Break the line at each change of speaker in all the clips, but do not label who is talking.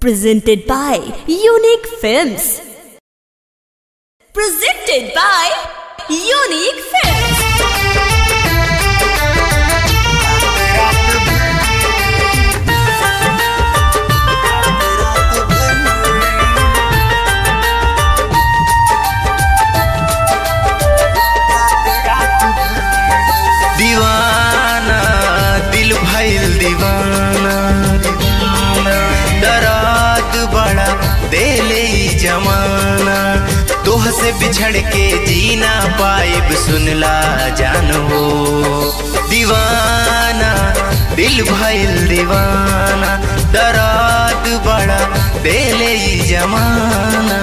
Presented by Unique Films. Presented by Unique Films.
दीवाना दिल भइल दीवाना दराद बड़ा देले ई जमाना तोह से बिछड़ के जीना पाइब सुनला जान हो दीवाना दिल भइल दीवाना दराद बड़ा देले ई जमाना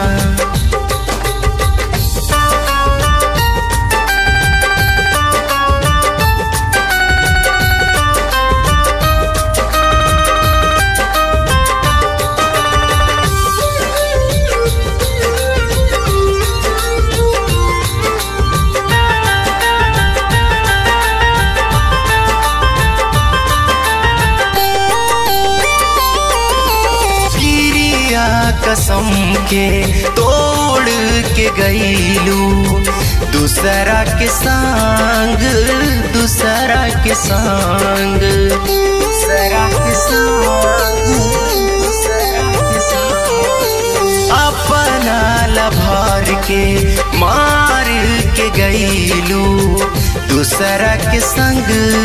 गिरिया कसम के तोड़ के गईलू दूसरा के संग दूसरा के संग दूसरा के संग दूसरा के संग अपना लभार के मार के गईलू दूसरा के संग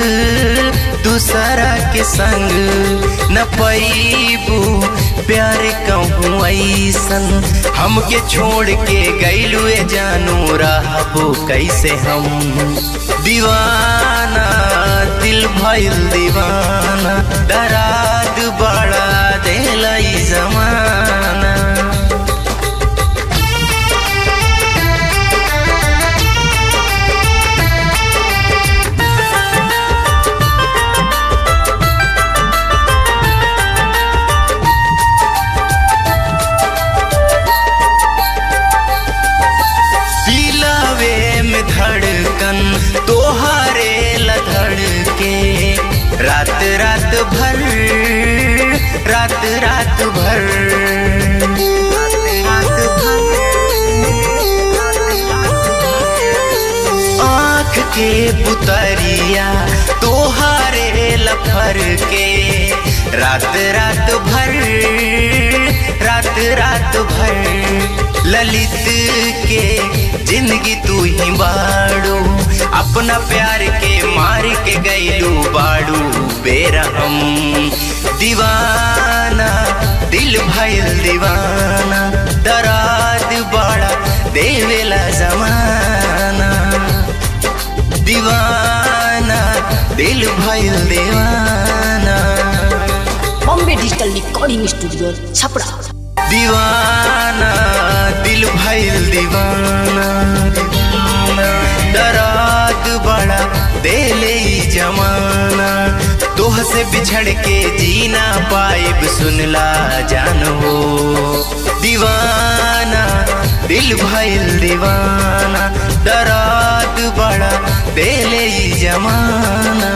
दूसरा के संग न पैबू प्यार कहूँ ऐसन हमके छोड़ के गईलू ए जानू रहबो कैसे हम दीवाना दिल भइल दीवाना दराद बड़ा दिल जमाना दिलावे में धड़कन तोहारे लधड़ के रात रात भर रात रात भर रात भर आँख के पुतरिया तोहारे लफर के रात रात भर रात रात भर ललित के जिंदगी तू ही बाड़ू अपना प्यार के मार के गईलू बाड़ू बेरहम दीवाना दिल भइल दीवाना दराद बड़ा देवेला जमाना दीवाना दिल भइल दीवाना
Bombay digital recording studio Chhapra
दीवाना दिल भइल दीवाना दराद बड़ा देले ई जमाना तोह से बिछड़ के जीना पाइब सुनला जान हो दीवाना दिल भइल दीवाना दराद बड़ा देले ई जमाना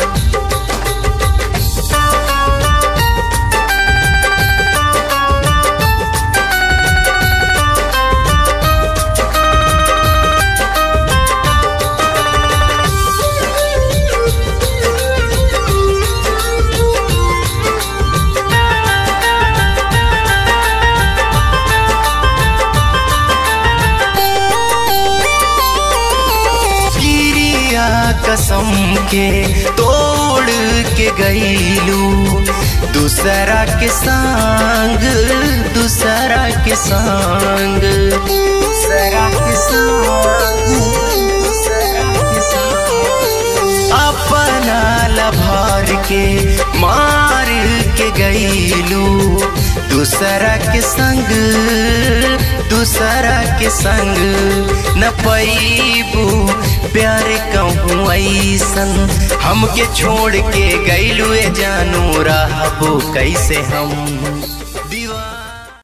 गिरिया कसम के तोड़ के गईलू दूसरा के संग दूसरा के संग दूसरा के संग दूसरा के संग अपना लभार के मार के गईलू दूसरा के संग दूसरा के संग न पैबू प्यार कहूँ ऐसन हमके छोड़ के गईलू ए जानू रहबो कैसे हम